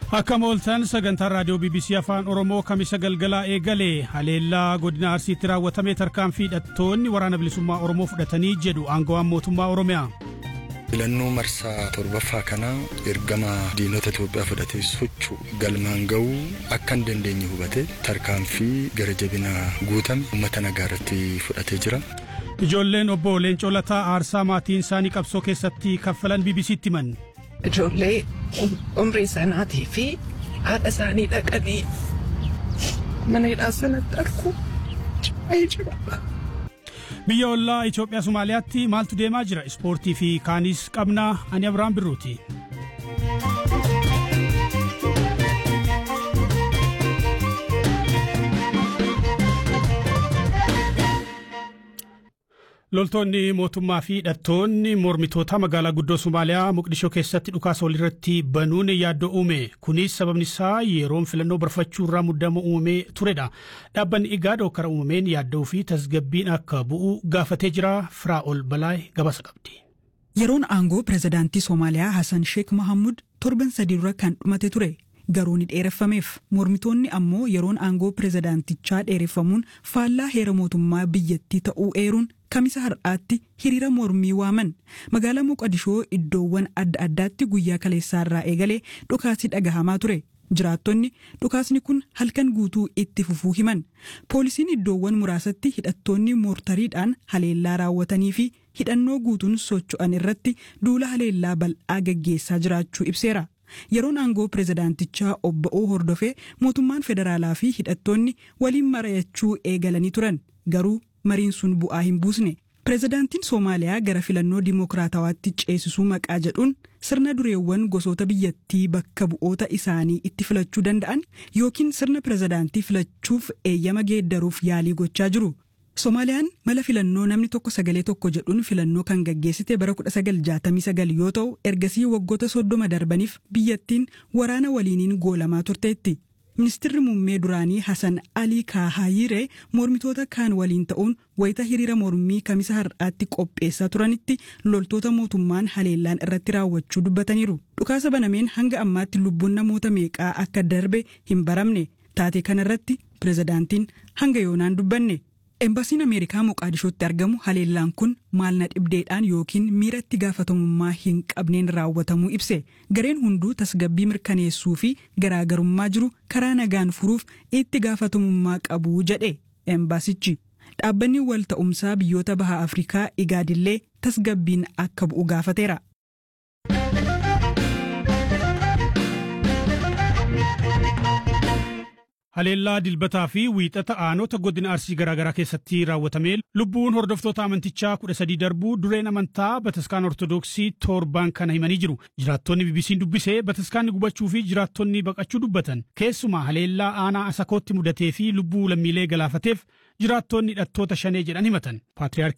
Akkam ooltan sagantaan raadiyoo BBC Afaan Oromoo kamisa galgalaa eegale haleellaa godina Arsiitti raawwatame tarkaanfii hidhattoonni waraana bilisummaa Oromoo fudhatanii jedhu aangawaan mootummaa Oromiyaa. filannoo marsaa torbaffaa kana ergama diinota Itoophiyaa fudhatee socho'u galmaan ga'uu akka hin dandeenye hubate tarkaanfii gara jabina guutame uummata nagaa irratti fudhatee jira. Ijoolleen obbo Leencoo Lataa aarsaa maatiin isaanii qabsoo keessatti kaffalan BBC'tti himan. Ijoollee umrii sanaatii fi haadha isaanii dhaqanii mana hidhaa sanatti arguu baay'ee jira. Biyya ollaa Itoophiyaa Somaaliyaatti maaltu deemaa jira? Ispoortii fi kaanis qabnaa ani Abiraan Birruuti. Loltoonni mootummaa fi hidhattoonni mormitoota magaalaa guddoo Somaaliyaa Moqdishoo keessatti dhukaasa walirratti banuun yaaddoo uume. Kunis sababni isaa yeroon filannoo barfachuu irraa muddama uumamee turedha. Dhaabbanni Igaad hokkara uumameen yaaddoo fi tasgabbiin akka bu'u gaafatee jira. Firaa'ol Balaay gabaasa qabdi. Yeroon aangoo pirezidaantii Somaaliyaa Hassan Sheek Mahamud torban sadii dura kan dhumate ture. Garuu ni dheereffameef mormitoonni ammoo yeroon aangoo pirezidaantichaa dheereffamuun faallaa heera mootummaa biyyattii ta'uu eeruun kamisa har'aatti hiriira mormii waaman magaalaa Moqodishoo iddoowwan adda addaatti guyyaa kaleessaarraa eegalee dhukaasni dhagahamaa ture. Jiraattonni dhukaasni kun halkan guutuu itti fufuu himan poolisiin iddoowwan muraasatti hidhattoonni moortariidhaan haleellaa raawwatanii fi hidhannoo guutuun socho'an irratti duula haleellaa bal'aa gaggeessaa jiraachuu ibseera. Yeroon aangoo pirezidaantichaa obba'uu hordofee mootummaan federaalaa fi hidhattoonni waliin mari'achuu eegalanii turan garuu mariin sun bu'aa hin buusne. Pirezidaantiin Soomaaliyaa gara filannoo dimookiraatawaatti ceesisuu maqaa jedhuun sirna dureewwan gosoota biyyattii bakka bu'oota isaanii itti filachuu danda'an yookiin sirna pirezidaantii filachuuf eeyyama geeddaruuf yaalii gochaa jiru. Soomaaliyaan mala filannoo namni tokko sagalee tokko jedhuun filannoo kan gaggeessite bara 1969 yoo ta'u ergasii waggoota soddoma darbaniif biyyattiin waraana waliiniin goolamaa turteetti. Ministeerri muummee duraanii Hassan Alii Kaahayiree mormitoota kaan waliin ta'uun wayita hiriira mormii kamisa har'aatti qopheessaa turanitti loltoota mootummaan haleellaan irratti raawwachuu dubbataniiru. Dhukaasa banameen hanga ammaatti lubbuun namoota meeqaa akka darbe hin baramne taatee kanarratti pirezidaantiin hanga yoonaan dubbanne. Embaasiin Ameerikaa Moqaadishootti argamu haleellaan kun maal na dhibdeedhaan yookiin miira itti gaafatamummaa hin qabneen raawwatamuu ibse. Gareen hunduu tasgabbii mirkaneessuu fi garaagarummaa jiru karaa nagaan furuuf itti gaafatamummaa qabu jedhe embaasichi. Dhaabbanni wal ta'umsaa biyyoota baha Afrikaa igaadillee tasgabbiin akka bu'u gaafateera. Haleellaa dilbataa fi wiixata aanota godina arsii garaagaraa keessatti raawwatamee lubbuun hordoftoota amantichaa kudha sadii darbuu dureen amantaa bataskaan ortodoksii torbaan kana himanii jiru. Jiraattonni BBC'n dubbisee bataskaanni gubachuu fi jiraattonni baqachuu dubbatan. Keessumaa haleellaa aanaa asakootti mudatee fi lubbuu lammiilee galaafateef jiraattonni hidhattoota shanee jedhan himatan. Paatriyaarkii